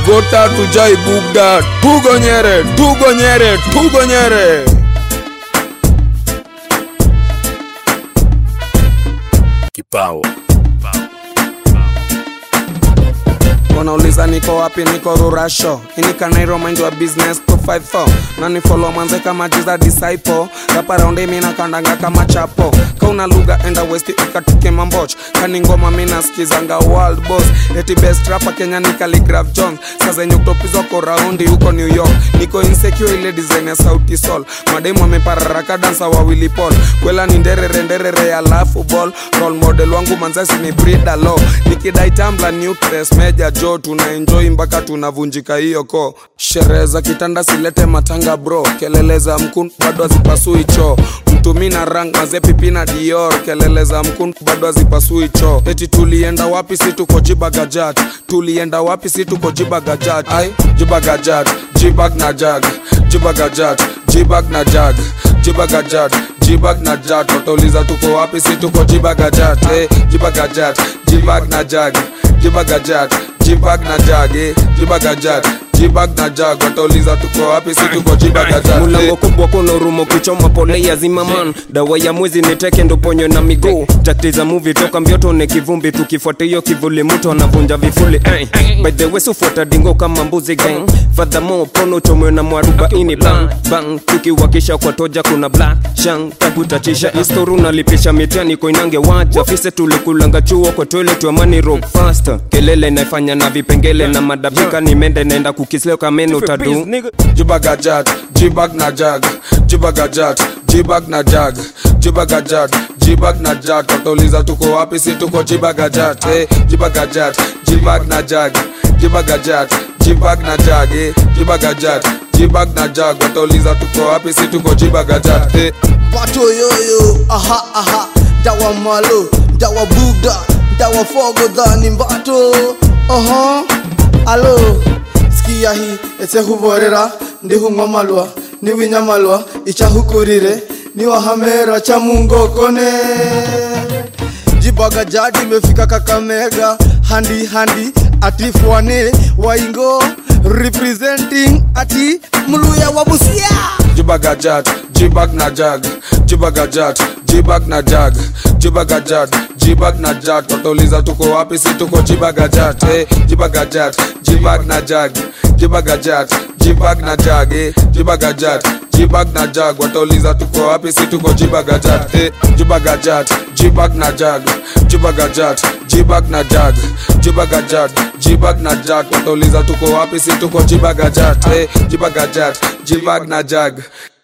gota tujai bugda tugonyere tugonyere tugonyere kipao wanauliza niko wapi niko rurasho inikanairo mind wa business 254 nani follow manze kama jiza disciple rapa raundi mina kandanga kama chapo kauna lugha enda west ikatuke mamboch kani ngoma mina skizanga world boss eti best rapa kenya ni Khaligraph jones saa zenye utopizwako raundi huko new york niko insecure ile design ya sauti sol mademu amepararaka dansa wawili pol kwela ni nderere nderere ya lafu ball role model wangu manzasi ni brida lo nikidai tambla nutres meja jo tuna enjoy mpaka tunavunjika hiyo ko sherehe za kitanda silete matanga bro kelele za mkun bado hazipasui choo mtumi na rang maze pipi na dior kelele za mkun bado hazipasui choo eti tulienda wapi si tuko jibagajat tulienda wapi si tuko jibagajat ai jibagajat jibag na jag jibagajat jibag na jag jibagajat jibag na jat watauliza tuko wapi si tuko jibagajat eh, jibagajat jibag na jag jibagajat jibag na jag eh, jibagajat jibag na jag watauliza tuko wapi si tuko jibagajat eh. mulango kubwa kuna urumo kuchoma pole ya zimaman dawa ya mwezi ni teke ndo ponyo na miguu takti za muvi toka mbioto ne kivumbi tukifuata hiyo kivuli mtu anavunja vifuli eh. by the way sufuata dingo kama mbuzi gang fadhamo pono chomwe na mwarubaini bang bang tukiwakisha kwa toja kuna black shang takutachisha istoru nalipisha mitani koinange waja fise tulikulanga chuo kwa toilet wa mani rock faster kelele naifanya na vipengele na madabika nimende naenda kukisleo kameno tadu jibagajat jibag na jag jibagajat jibag na jag jibagajat jibag na jag watauliza tuko wapi si tuko jibagajat eh, jibagajat jibag na jag jibagajat jibag na jag eh, jibagajat jibag na jag watauliza tuko wapi si tuko jibagajat eh. bato yoyo aha aha dawa malo dawa bugda dawa fogo dhani mbato oho alo sikia hii ese huvorera ndihung'wa malwa niwinya malwa ichahukurire niwahamera cha mungokone jibaga jadi imefika kakamega handi handi atifwane waingo representing ati mluya wa busia jibagajat jibag na jag jibagajat jibag na jag jibagajat jibag na jag watauliza tuko wapi si tuko jibagajat eh, jibagajat jibag na jag jibagajat jibag na jag eh, jibagajat jibag na jag watauliza tuko wapi si tuko jibagajat eh, jibagajat jibag na jag jibagajat jibag na jag jibagajat jibag na jag watauliza tuko wapi si tuko jibagajat eh, jibagajat jibag na jag